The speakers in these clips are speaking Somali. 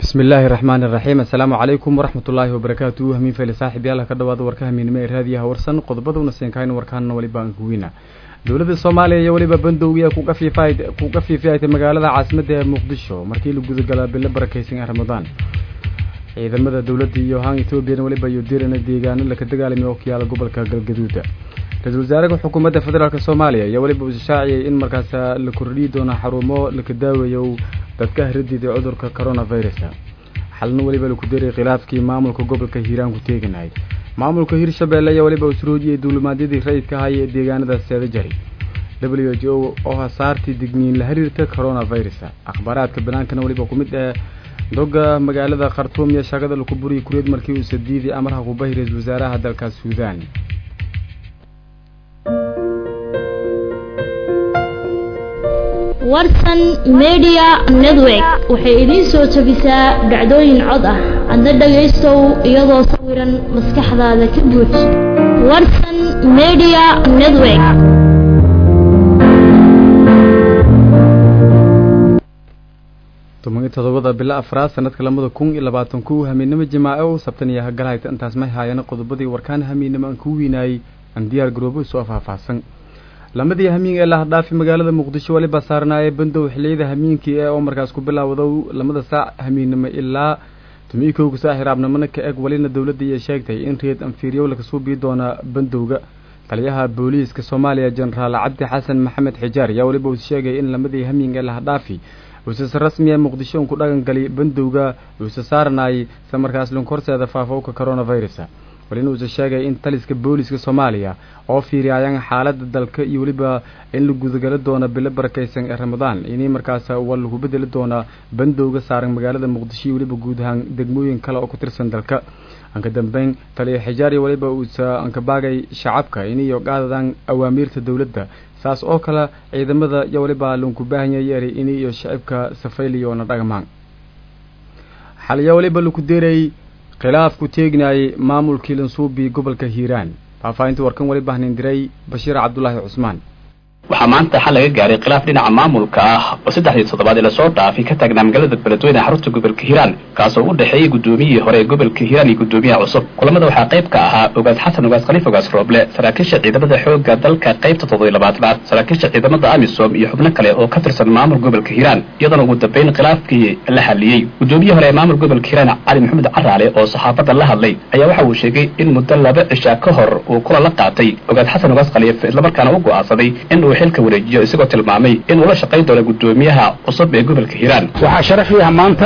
bismi illaahi raxmaani iraxiim assalaamu calaykum waraxmat ullaahi wabarakaatu hamiin fayle saaxib yaala ka dhawaada warka hamiinimo ee raadiyaha warsan qodobaduna siinkayn warkaanna weliba aan kuweyna dowladda soomaaliya iyo weliba bandowgiya ku kafiifiyaytay magaalada caasimadda ee muqdisho markii la gudagalaa bilo barakaysan ee ramadaan ciidamada dowladda iyo haan ethoobiyan weliba iyo dirana deegaano laka dagaalamay oo kiyaala gobolka galgaduuda ra-iisul wasaaraha xukuumadda federaalk soomaaliya iyo weliba uu shaaciyay in markaas la kordhiyi doono xarumo laka daaweeyo dadka hiradiida cudurka coronavirus xalna weliba laku daray khilaafkii maamulka gobolka hiiraan ku teeganahay maamulka hirshabeelle ayaa weliba usroojiyay duulimaadyadii rayidka ahaya ee deegaanada seedajari w h o oo hasaartii digniin la xiriirta coronavirus akhbaaraadka banaankana weliba ku mid ah doga magaalada khartuum iyo shaagada laku buriyay kureed markii uu sadiidii amarha kubahi ra-isul wasaaraha dalkaas suudaan warsan media network waxay idiin soo jebisaa dhacdooyin cod ah adna dhagaystow iyadoo sawiran maskaxdaada ka buux warsan media network toban todobada bilo afraad sanadka lamada kun iyo labaatan ku hamiinimo jimaace u sabtan iyo hagalhayta intaas may haayana qodobadii warkaan hamiinimo aan ku wiinaayey aan diyaar garoobo soo faahfaahsan lamadii hamiin ee la hadhaafi magaalada muqdisho weliba saarnaayee bandow xiliyada hamiinkii ee oo markaas ku bilaawdo lamada saac hamiinnimo ilaa tumii kowga saac hiraabnimona ka eg welina dowladda iyo sheegtay in reed anfiiryow laga suubii doona bandowga taliyaha booliiska soomaaliya jenaraal cabdi xasan maxamed xijaar ayaa weliba uu sheegay in lamadii hamiin ee la hadhaafi uusase rasmi ee muqdisho un ku dhaqangali bandowga uuse saarnaayay isla markaas lunkorseeda faafowka coronavirus walina uuse sheegay in taliska booliska soomaaliya oo fiiriyayaan xaaladda dalka iyo weliba in la gudagalo doono bilo barakaysan ee ramadaan inay markaas waa lagu bedeli doonaa bandowga saaran magaalada muqdisho iyo weliba guud ahaan degmooyin kale oo ku tirsan dalka anka dambeyn taliya xijaar iyo weliba uuse ankabaagay shacabka inay qaadadaan awaamiirta dowladda saas oo kale ciidamada iyo weliba lunku baahanya yeeray inay iyo shacibka safayliyo na dhagmaan xaliya weliba laku deerayy khilaaf ku teegnaayay maamulkii lansuubi gobolka hiiraan faahfaahinta warkan weli bahnin diray bashiir cabdulaahi cusmaan waxaa maanta xal laga gaaray khilaaf dhinaca maamulka ah oo saddexdii toddobaad ee lasoo dhaafay ka taagnaa magaalada beledweyne xarunta gobolka hiiraan kaasoo u dhexeeyey guddoomiyihii hore ee gobolka hiiraan iyo guddoomiyaha cusub kulamada waxaa qayb ka ahaa ogaas xasan ogaas khaliif ogaas rooble saraakiisha ciidamada xoogga dalka qaybta toddobiy labaatanaad saraakiisha ciidamada amisom iyo xubno kale oo ka tirsan maamul gobolka hiiraan iyadoona ugu dambeyn khilaafkii la xaliyey guddoomiyihii hore ee maamul gobolka hiiraan cali maxamed caraale oo saxaafadda la hadlay ayaa waxa uu sheegay in muddo laba cishaa ka hor uu kula la qaatay ogaas xasan ogaas khaliif islamarkaana u go'aansaday in uu xilka wareejiyo isagoo tilmaamay inuu la shaqayn doono guddoomiyaha cusub ee gobolka hiiraan waxaa sharaf ii ah maanta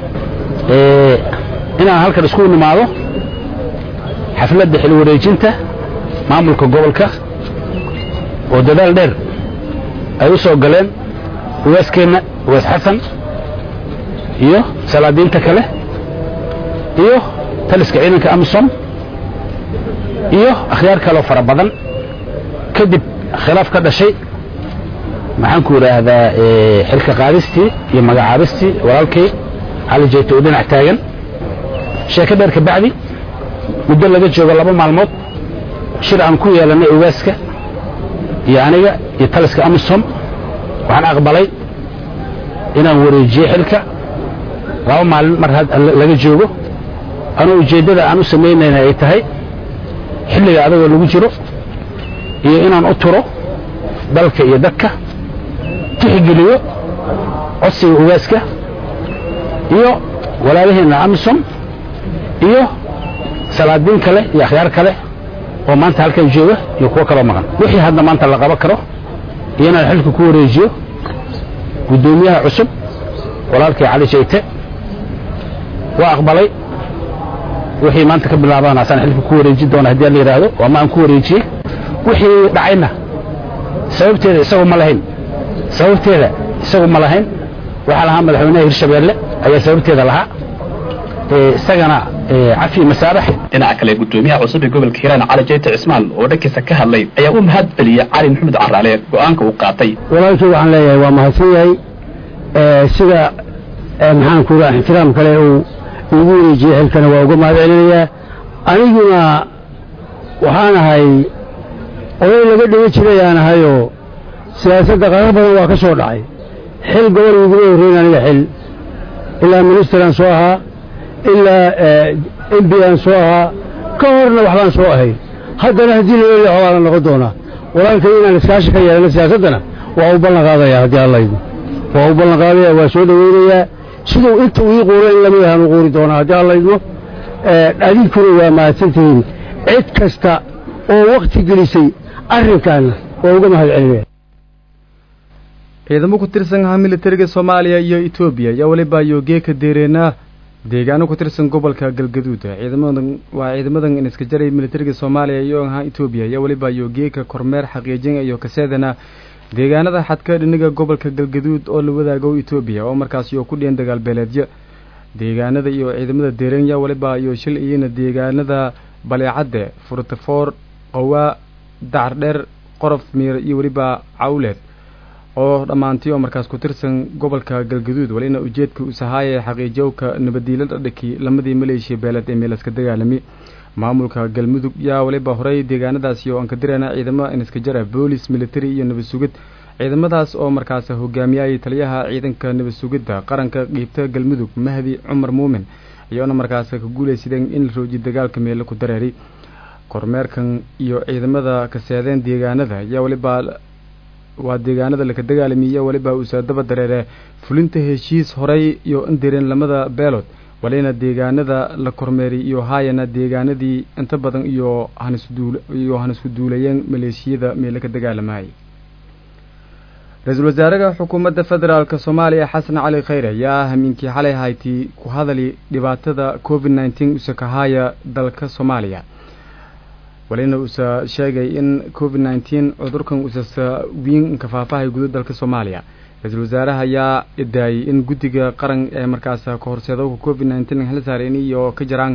inaan halkan isku nimaado xafladda xil wareejinta maamulka gobolka oo dadaal dheer ay u soo galeen uwaaskeenna uwaas xasan iyo salaadiinta kale iyo taliska ciidanka amisom iyo akhyaar kaleo fara badan kadib khilaaf ka dhashay maxaan ku idhaahdaa xilka qaadistii iyo magacaabistii walaalkay cali jeyto oo dhinac taagan sheeko dheer ka bacdi muddo laga joogo laba maalmood shir aan ku yeelannay ogaaska iyo aniga iyo taliska amisom waxaan aqbalay inaan wareejiyey xilka laba maalin mar laga joogo anuu ujeeddada aan u samaynayna ay tahay xilliga adagoo lagu jiro iyo inaan u turo dalka iyo dadka tixgeliyo codsiga ogaaska iyo walaalaheenna amisom iyo salaadiin kale iyo akhyaar kale oo maanta halkan jooga iyo kuwo kaloo maqan wixii hadda maanta la qaban karo iyo inaan xilka ku wareejiyo guddoomiyaha cusub walaalkii cali jayte waa aqbalay wixii maanta ka bilaabaan asaan xilka ku wareejin doona haddii la yidhaahdo ama aan ku wareejiyey wixii dhacayna sababteeda isagu ma lahayn sababteeda isagu ma lahayn waxaa lahaa madaxweynaha hirshabeelle ayaa sababteeda lahaa isagana cafi masaabax dhinaca kale guddoomiyaha cusub ee gobolka hiiraan cali jeyte cismaan oo dhankiisa ka hadlay ayaa u mahad celiyey cali maxamed caraale go'aanka uu qaatay walaalkii waxaan leeyahay waa mahadsan yahay sida maxaan ku raa ixtiraam kale uu igu wareejiyey xilkana waa uga mahad celinayaa aniguna waxaan ahay oday laga dhiga jiray aan ahayoo siyaasadda qarar badan waa ka soo dhacay xil gobol iguma horreyn aniga xil ilaa ministeraan soo ahaa ilaa m b aan soo ahaa ka horna waxbaan soo ahay haddana haddii la leeyaho waa la noqon doonaa walaalkay inaan iskaashi ka yeelano siyaasaddana waa u ballan qaadayaa haddii allaydu waa u ballan qaadaya waa soo dhoweynayaa siduu inta ii quuro in lamid ahaan u quuri doonaa haddii allaydmo adinkuna waa mahadsantihiin cid kasta oo wakti gelisay arrinkaana waa uga mahad celinaya ciidamo ku tirsan ahaa militariga soomaaliya iyo etoobiya ayaa weliba yogeeka deereenaa deegaano ku tirsan gobolka galgaduud ciidamadan waa ciidamadan iska jaray militariga soomaaliya iyo ahaa etoobiya ayaa weliba yogeeka kormeer xaqiijin iyo kaseedana deegaanada xadka dhiniga gobolka galgaduud oo la wadaago etoobiya oo markaas iyo ku dhiyan dagaal beeleedyo deegaanada iyo ciidamada deerenya weliba iyo shil iyana deegaanada baleecadde furtafoor qowaa dacardheer qorof miir iyo weliba cawleed oo dhammaantii oo markaas ku tirsan gobolka galgaduud walina ujeedka usahaaya xaqiijowka nabadiilada dhaki lamadii maleeshiya beeleed ee meelaska dagaalami maamulka galmudug yaa waliba horey deegaanadaasi oo aan ka dirana ciidamo iniska jara boolis military iyo nabad sugid ciidamadaas oo markaas hogaamiyayay taliyaha ciidanka nabad sugidda qaranka qiibta galmudug mahdi cumar muumin iyoona markaas ka guulaysadeen in la roojiyo dagaalka meelo ku dareeray kormeerkan iyo ciidamada kaseedeen deegaanada ayaa waliba waa deegaanada laka dagaalamiye waliba uusa daba dareere fulinta heshiis horey iyo indireen lamada beelood walina deegaanada la kormeeray iyo haayana deegaanadii inta badan iyo hanisduul iyo hanisku duulayeen maleeshiyada meelo ka dagaalamayay ra-iisul wasaaraha xukuumadda federaalk soomaaliya xasan cali khayre ayaa hamiinkii xalay hayti ku hadali dhibaatada covid nneteen usa kahaaya dalka soomaaliya walina uusa sheegay in covid nneteen cudurkan usasa wiin kafaafahay guda dalka soomaaliya ra-iisul wasaaraha ayaa idaayay in guddiga qaran ee markaas ka horseedowka covid nneteen hal saareen iyo ka jiraan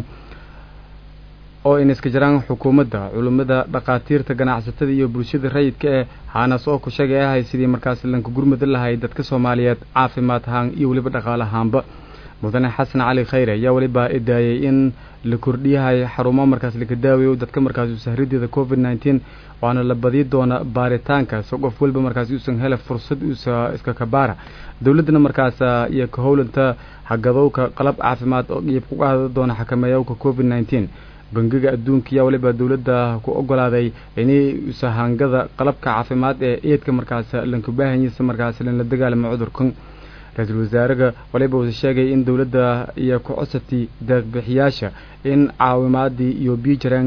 oo in iska jiraan xukuumadda culimmada dhakhaatiirta ganacsatada iyo bulshada rayidka eh haanaas oo ku sheegay ahay sidii markaas lanka gurmada lahay dadka soomaaliyeed caafimaad ahaan iyo weliba dhaqaale ahaanba mudane xasan cali khayre ayaa weliba idaayay in la kordhiyahay xarumo markaas laka daawayo dadka markaas usahrideeda covid nneteen waana la badi doona baaritaanka so qof weliba markaas uusan hele fursad uusa iska kabaara dowladdana markaas iyo ka howlanta hagadowka qalab caafimaad oo qiib ku qaada doona xakameeyowka covid nneteen bangiga adduunka ayaa waliba dowladda ku ogolaaday inay usahangada qalabka caafimaad ee eedka markaas lanka baahanyisa markaas lanla dagaalamo cudurkan ra-iisul wasaaraha waliba uuse sheegay in dowladda iyo ku codsatay deeqbixiyaasha in caawimaadii iyo biijaraan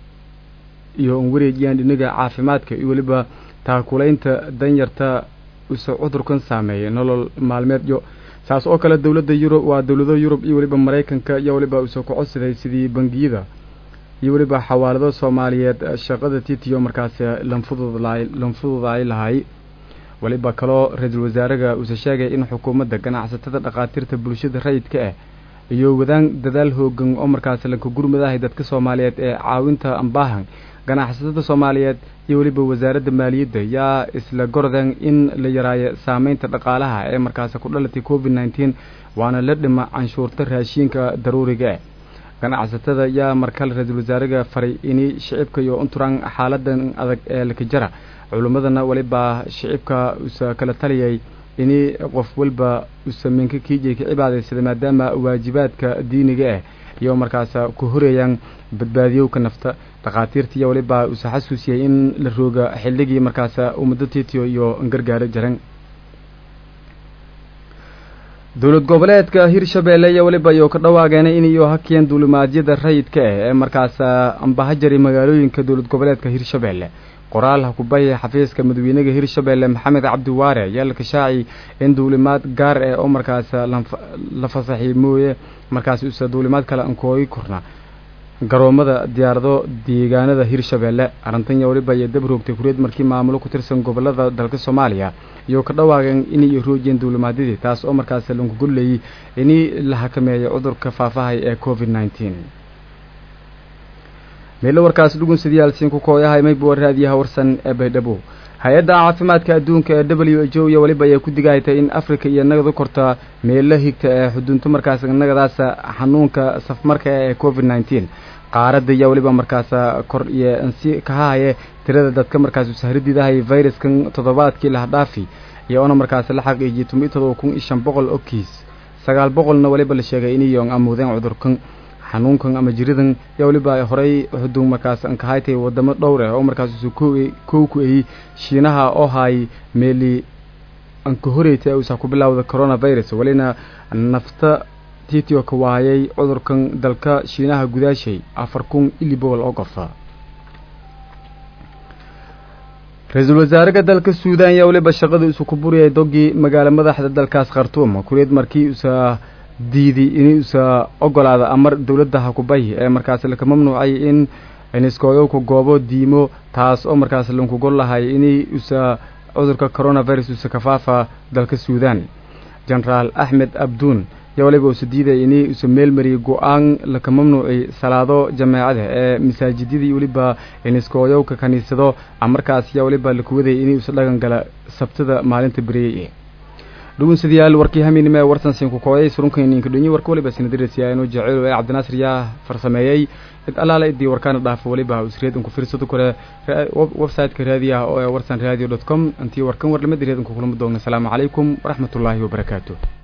iyo un wareejiyaan dhinaga caafimaadka iyo weliba taakulaynta danyarta use cudurkan saameeyay nolol maalmeedyo saas oo kale dowladda yurub waa dowlado yurub iyo weliba maraykanka iyo waliba uuse ku codsaday sidii bangiyada iyo weliba xawaalado soomaaliyeed shaqada titiyo markaas lanfududlaay lanfududaay lahay waliba kaloo ra-iisul wasaaraha uuse sheegay in xukuumadda ganacsatada dhakhaatiirta bulshada rayidka ah iyo wadaan dadaal hoogan oo markaas lanka gurmadahay dadka soomaaliyeed ee caawinta ambaahan ganacsatada soomaaliyeed iyo weliba wasaaradda maaliyadda yaa isla gordan in la yaraayo saameynta dhaqaalaha ee markaas ku dhalatay covid nneteen waana la dhima canshuurta raashiinka daruuriga ah ganacsatada yaa markale ra-iisul wasaaraha faray inay shicibka iyo unturaan xaaladan adag ee laka jara culimmadana waliba shicibka usa kala taliyay inay qof walba usaminka kiijay ka cibaadaysada maadaama waajibaadka diiniga ah iyo markaas ku horeeyaan badbaadiyowka nafta dhakhaatiirta iyo waliba usa xasuusiyay in la rooga xilligii markaas ummado titiyo iyo gargaaro jaran dowlad goboleedka hirshabeelle iyo weliba iyo ka dhawaageenay in iyo hakiyeen duulimaadyada rayidka ah ee markaas ambahajari magaalooyinka dowlad goboleedka hirshabeelle qoraal hakubaya xafiiska madaxweynaha hirshabeelle maxamed cabdiwaare ayaa la kashaaci in duulimaad gaar ah oo markaas la fasaxay mooye markaas usa duulimaad kale ankoogi korna garoomada diyaarado deegaanada hirshabeelle arrintan weliba iyo dab roogtay kureed markii maamulo ku tirsan gobolada dalka soomaaliya iyo ka dhawaageen inay roojiyeen duulimaadyadii taas oo markaas lanku gollayay inay la xakameeyo cudurka faafahay ee covid nneteen meelo warkaas dhugunsadiyaalsiin ku kooyahay mayba raadiyaha warsan ee baydhabo hay-adda caafimaadka adduunka ee w h o iyo weliba ayaa ku digaytay in africa iyo nagadu korta meelo higta ee xudunto markaas nagadaas xanuunka safmarka ee covid nneteen qaaradda ayaa weliba markaas kor iyo nsi kahahaye tirada dadka markaas usahridiidahay viruskan toddobaadkii lahdhaafi iyo ona markaas la xaqiijiyay toban iyo todoba kun iyo shan boqol oo kiis sagaal boqolna waliba la sheegay inay yoon amuudeen cudurkan xanuunkan ama jiridan yaa waliba horey xuduun markaas ankahaytay wadamo dhowr ah oo markaas isu kow ku ayey shiinaha oo hay meeli anka horeyta uusa ku bilowda coronavirus walina nafta titio ka waayay cudurkan dalka shiinaha gudaashay afar kun ili boqol oo qofa ra-iisul wasaaraha dalka suudan yaa waliba shaqada isu ku buriyay dogii magaalo madaxda dalkaas khartuum kureed markii usa diiday in usa ogolaada amar dowladda hakubay ee markaas laka mamnuucay in iniskooyowka goobo diimo taas oo markaas lankugol lahay inay usa cudurka coronavirus usa kafaafa dalka suudan genaraal axmed abduun yaa waliba usa diiday inay usa meel mariyay go-aan laka mamnuucay salaado jameecada ee masaajidadii weliba iniskooyowka kaniisado markaas yaa waliba lakuwaday inay usa dhagan gala sabtada maalinta beriyey dhugunsidayaal warkii hamiinimo ee wartan siin ku kooyay surunkaninka dhonyi warka waliba sinadirasiyaa inuu jeceyl ee cabdinaasir yaa farsameeyey cid allaala idii warkaana dhaafo waliba usreed inku fiirsado kale website-ka raadiyaha oo ee warsan radio dot com intii warkan warlamada reed inku kulamo doona asalaamu calaykum waraxmatullaahi wabarakaatu